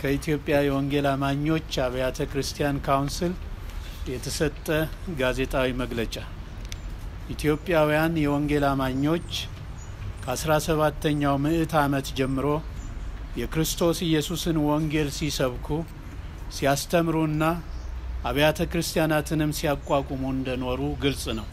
ከኢትዮጵያ የወንጌል አማኞች አብያተ ክርስቲያን ካውንስል የተሰጠ ጋዜጣዊ መግለጫ። ኢትዮጵያውያን የወንጌል አማኞች ከአስራ ሰባተኛው ምዕት ዓመት ጀምሮ የክርስቶስ ኢየሱስን ወንጌል ሲሰብኩ ሲያስተምሩና አብያተ ክርስቲያናትንም ሲያቋቁሙ እንደኖሩ ግልጽ ነው።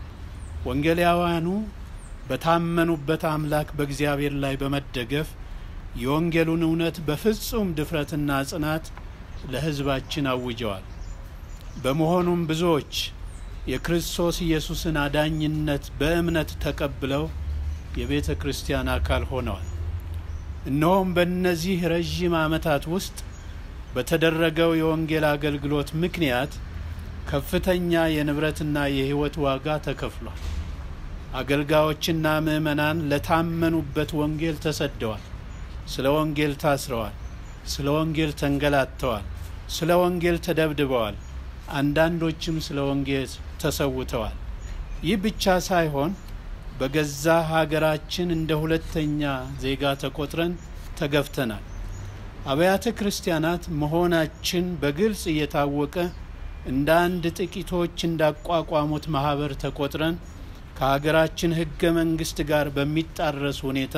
ወንጌላውያኑ በታመኑበት አምላክ በእግዚአብሔር ላይ በመደገፍ የወንጌሉን እውነት በፍጹም ድፍረትና ጽናት ለሕዝባችን አውጀዋል። በመሆኑም ብዙዎች የክርስቶስ ኢየሱስን አዳኝነት በእምነት ተቀብለው የቤተ ክርስቲያን አካል ሆነዋል። እነሆም በእነዚህ ረዥም ዓመታት ውስጥ በተደረገው የወንጌል አገልግሎት ምክንያት ከፍተኛ የንብረትና የሕይወት ዋጋ ተከፍሏል። አገልጋዮችና ምዕመናን ለታመኑበት ወንጌል ተሰደዋል። ስለ ወንጌል ታስረዋል። ስለ ወንጌል ተንገላተዋል። ስለ ወንጌል ተደብድበዋል። አንዳንዶችም ስለ ወንጌል ተሰውተዋል። ይህ ብቻ ሳይሆን በገዛ ሀገራችን እንደ ሁለተኛ ዜጋ ተቆጥረን ተገፍተናል። አብያተ ክርስቲያናት መሆናችን በግልጽ እየታወቀ እንደ አንድ ጥቂቶች እንዳቋቋሙት ማህበር ተቆጥረን ከሀገራችን ሕገ መንግስት ጋር በሚጣረስ ሁኔታ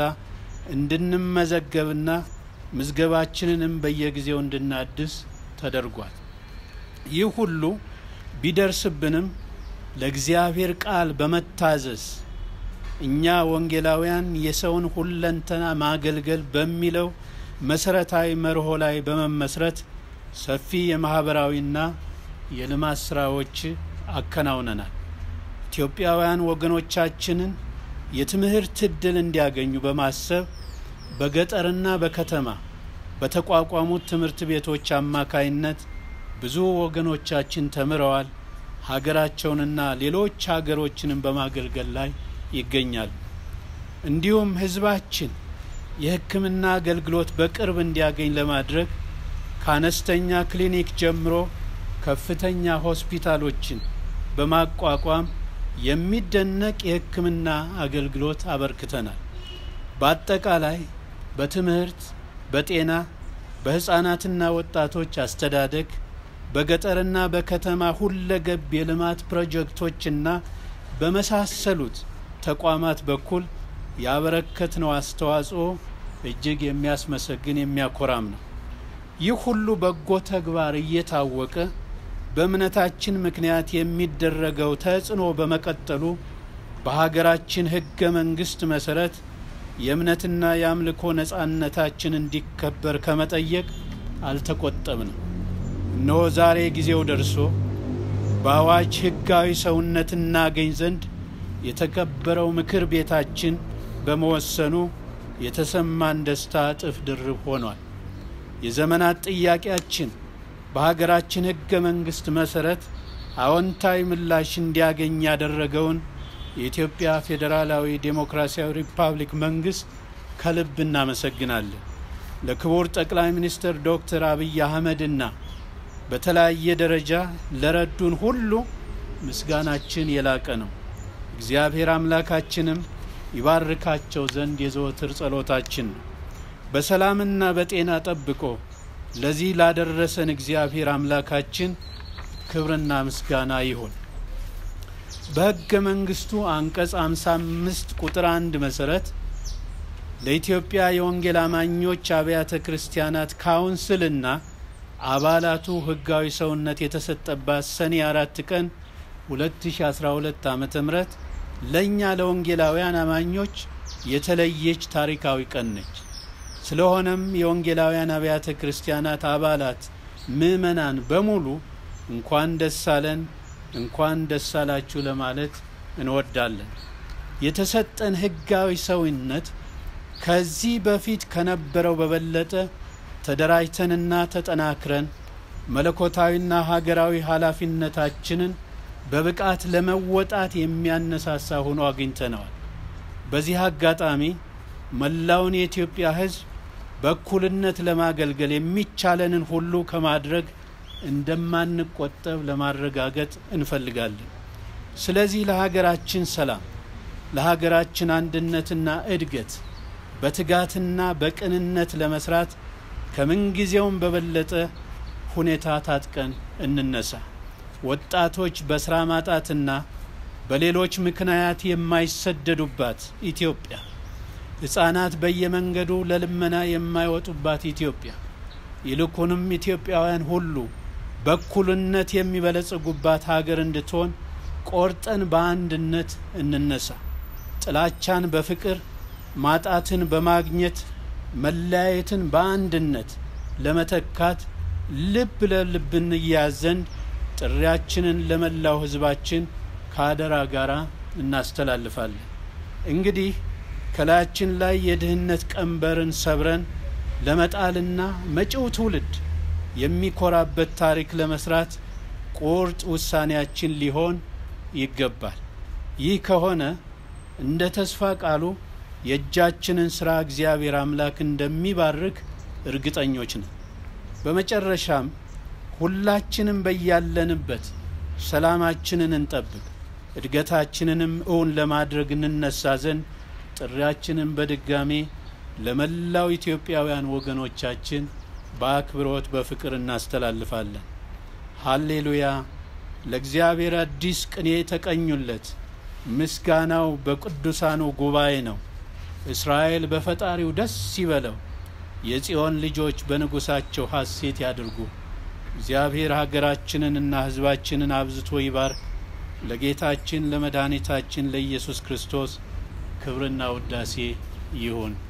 እንድንመዘገብና ምዝገባችንንም በየጊዜው እንድናድስ ተደርጓል። ይህ ሁሉ ቢደርስብንም ለእግዚአብሔር ቃል በመታዘዝ እኛ ወንጌላውያን የሰውን ሁለንተና ማገልገል በሚለው መሰረታዊ መርሆ ላይ በመመስረት ሰፊ የማህበራዊና የልማት ስራዎች አከናውነናል። ኢትዮጵያውያን ወገኖቻችንን የትምህርት እድል እንዲያገኙ በማሰብ በገጠርና በከተማ በተቋቋሙት ትምህርት ቤቶች አማካይነት ብዙ ወገኖቻችን ተምረዋል። ሀገራቸውንና ሌሎች ሀገሮችንም በማገልገል ላይ ይገኛሉ። እንዲሁም ህዝባችን የሕክምና አገልግሎት በቅርብ እንዲያገኝ ለማድረግ ከአነስተኛ ክሊኒክ ጀምሮ ከፍተኛ ሆስፒታሎችን በማቋቋም የሚደነቅ የሕክምና አገልግሎት አበርክተናል። በአጠቃላይ በትምህርት፣ በጤና፣ በህፃናትና ወጣቶች አስተዳደግ፣ በገጠርና በከተማ ሁለገብ የልማት ፕሮጀክቶችና በመሳሰሉት ተቋማት በኩል ያበረከትነው አስተዋጽኦ እጅግ የሚያስመሰግን የሚያኮራም ነው። ይህ ሁሉ በጎ ተግባር እየታወቀ በእምነታችን ምክንያት የሚደረገው ተጽዕኖ በመቀጠሉ በሀገራችን ህገ መንግስት መሰረት የእምነትና የአምልኮ ነጻነታችን እንዲከበር ከመጠየቅ አልተቆጠብንም። እነሆ ዛሬ ጊዜው ደርሶ በአዋጅ ህጋዊ ሰውነት እናገኝ ዘንድ የተከበረው ምክር ቤታችን በመወሰኑ የተሰማን ደስታ እጥፍ ድርብ ሆኗል። የዘመናት ጥያቄያችን በሀገራችን ህገ መንግስት መሰረት አዎንታዊ ምላሽ እንዲያገኝ ያደረገውን የኢትዮጵያ ፌዴራላዊ ዴሞክራሲያዊ ሪፐብሊክ መንግስት ከልብ እናመሰግናለን። ለክቡር ጠቅላይ ሚኒስትር ዶክተር አብይ አህመድና በተለያየ ደረጃ ለረዱን ሁሉ ምስጋናችን የላቀ ነው። እግዚአብሔር አምላካችንም ይባርካቸው ዘንድ የዘወትር ጸሎታችን ነው። በሰላምና በጤና ጠብቆ ለዚህ ላደረሰን እግዚአብሔር አምላካችን ክብርና ምስጋና ይሁን። በሕገ መንግስቱ አንቀጽ 55 ቁጥር አንድ መሰረት ለኢትዮጵያ የወንጌል አማኞች አብያተ ክርስቲያናት ካውንስልና አባላቱ ህጋዊ ሰውነት የተሰጠባት ሰኔ አራት ቀን 2012 ዓ ም ለእኛ ለወንጌላውያን አማኞች የተለየች ታሪካዊ ቀን ነች። ስለሆነም የወንጌላውያን አብያተ ክርስቲያናት አባላት ምዕመናን በሙሉ እንኳን ደስ አለን፣ እንኳን ደስ አላችሁ ለማለት እንወዳለን። የተሰጠን ህጋዊ ሰውነት ከዚህ በፊት ከነበረው በበለጠ ተደራጅተንና ተጠናክረን መለኮታዊና ሀገራዊ ኃላፊነታችንን በብቃት ለመወጣት የሚያነሳሳ ሆኖ አግኝተነዋል። በዚህ አጋጣሚ መላውን የኢትዮጵያ ሕዝብ በእኩልነት ለማገልገል የሚቻለንን ሁሉ ከማድረግ እንደማንቆጠብ ለማረጋገጥ እንፈልጋለን። ስለዚህ ለሀገራችን ሰላም፣ ለሀገራችን አንድነትና እድገት በትጋትና በቅንነት ለመስራት ከምንጊዜውም በበለጠ ሁኔታ ታጥቀን እንነሳ። ወጣቶች በስራ ማጣትና በሌሎች ምክንያት የማይሰደዱባት ኢትዮጵያ፣ ሕፃናት በየመንገዱ ለልመና የማይወጡባት ኢትዮጵያ፣ ይልቁንም ኢትዮጵያውያን ሁሉ በእኩልነት የሚበለጽጉባት ሀገር እንድትሆን ቆርጠን በአንድነት እንነሳ። ጥላቻን በፍቅር ማጣትን በማግኘት መለያየትን በአንድነት ለመተካት ልብ ለልብ እንያዝ ዘንድ ጥሪያችንን ለመላው ሕዝባችን ከአደራ ጋር እናስተላልፋለን። እንግዲህ ከላያችን ላይ የድህነት ቀንበርን ሰብረን ለመጣልና መጪው ትውልድ የሚኮራበት ታሪክ ለመስራት ቁርጥ ውሳኔያችን ሊሆን ይገባል። ይህ ከሆነ እንደ ተስፋ ቃሉ የእጃችንን ሥራ እግዚአብሔር አምላክ እንደሚባርክ እርግጠኞች ነን። በመጨረሻም ሁላችንም በያለንበት ሰላማችንን እንጠብቅ፣ እድገታችንንም እውን ለማድረግ እንነሳ ዘንድ ጥሪያችንን በድጋሜ ለመላው ኢትዮጵያውያን ወገኖቻችን በአክብሮት በፍቅር እናስተላልፋለን። ሃሌሉያ! ለእግዚአብሔር አዲስ ቅኔ የተቀኙለት ምስጋናው በቅዱሳኑ ጉባኤ ነው። እስራኤል በፈጣሪው ደስ ይበለው፣ የጽዮን ልጆች በንጉሣቸው ሐሴት ያድርጉ። እግዚአብሔር ሀገራችንንና ሕዝባችንን አብዝቶ ይባርክ። ለጌታችን ለመድኃኒታችን ለኢየሱስ ክርስቶስ ክብርና ውዳሴ ይሁን።